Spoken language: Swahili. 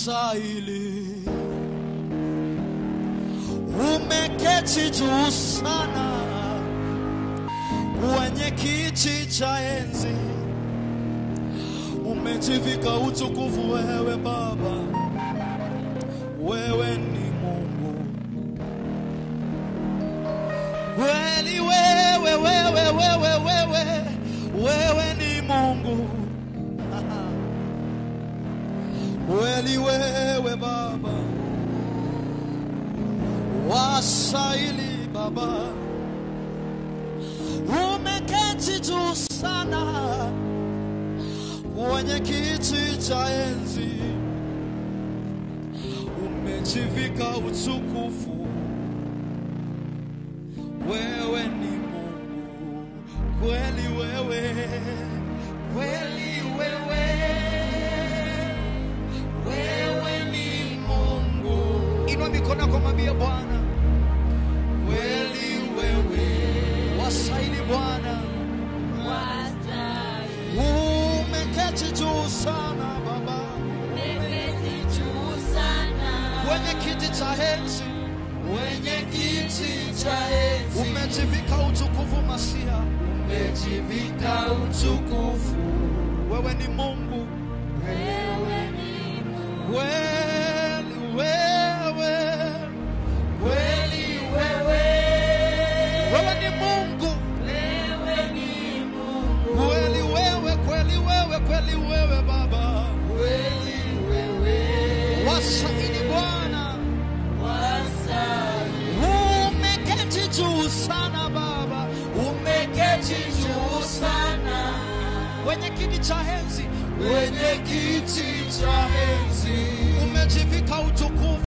wastahili, umeketi juu sana kwenye kiti cha enzi, umejivika utukufu wewe Baba, wewe ni Mungu kweli, wewe wewe wewe wewe wewe ni Mungu kweli, wewe Baba wastahili Baba, umeketi juu sana kwenye kiti cha enzi, umejivika utukufu, wewe ni Mungu kweli, wewe kweli, wewe wewe ni Mungu. Inua mikono yako, mwambie Bwana, kweli wewe wastahili Bwana, umeketi juu sana Baba kwenye kiti cha enzi, Wenye kiti cha enzi umejivika utukufu Masia, umejivika utukufu, wewe ni Mungu wewe ni Mungu. kweli, wewe Kweli wewe, wewe ni Mungu wewe ni Mungu. kweli, wewe kweli, wewe kweli, wewe Baba Kweli wewe, wastahili Bwana, wastahili. umeketi juu sana Baba, Umeketi juu sana, kwenye kiti cha enzi, wenye kiti cha enzi umejivika utukufu